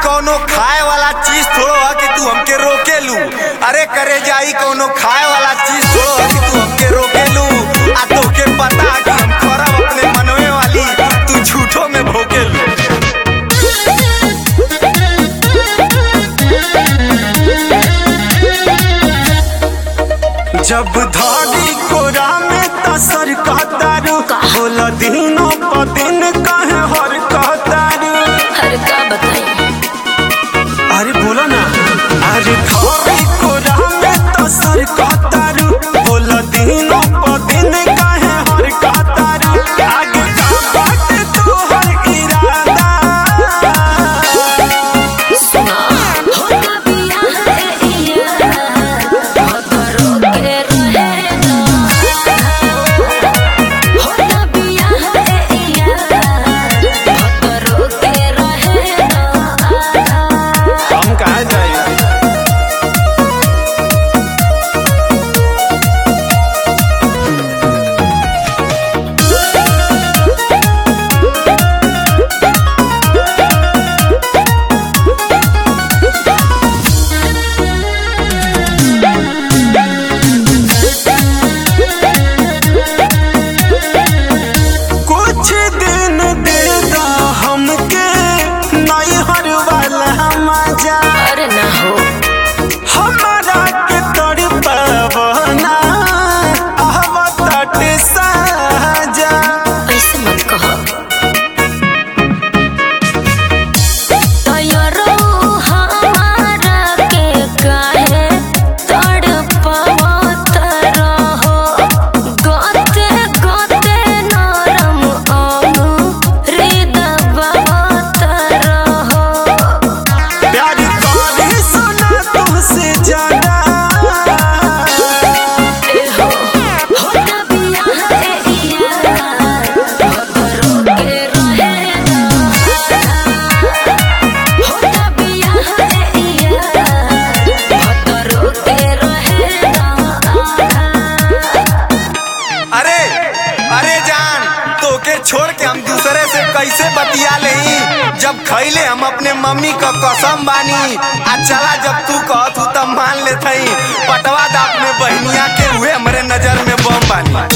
कौनो खाए वाला चीज थोड़ो है कि तू हमके रोकेलू अरे करे जाई कौनो खाए वाला चीज थोड़ो है कि तू हमके रोकेलू आ तोके पता है कि हम खरब अपने मनवे वाली तू झूठो में भोकेलू जब धारी कोरा में तसर कहतारू बोल दिनों प दिन कहे हर कहतारू हर का बताई अरे बोलो ना अरे धारी कोरा में तसर कहतारू बोल दिनों प दिन कहे हर कहतारू आगे का बात तोहर इरादा सुना होता बिया है इया भतरो के रहेगा होता बिया है इया भतरो के रहेगा हम कहा जाए कुछ दिन दे दा हमके नैहर वाला मजा अरे ना हो हमारा के तोड़ पवना आवत साजा ऐसे मत कहो तैयारो हमारा के काहे तड़पावत रहो गोते गोते नरम अमृत रहो प्यार करे सुना तुमसे ज्यादा एहो होता बिया है इया भतरो के रहेगा होता बिया है इया भतरो के रहेगा अरे अरे जान तोके छोड़ के हम दूसरे से कैसे बतिया ले जब खैले हम अपने मम्मी का कसम बानी आ चला जब तू कहत तब मान लेते पटवा दा अपने बहनिया के हुए हमरे नजर में बम बानी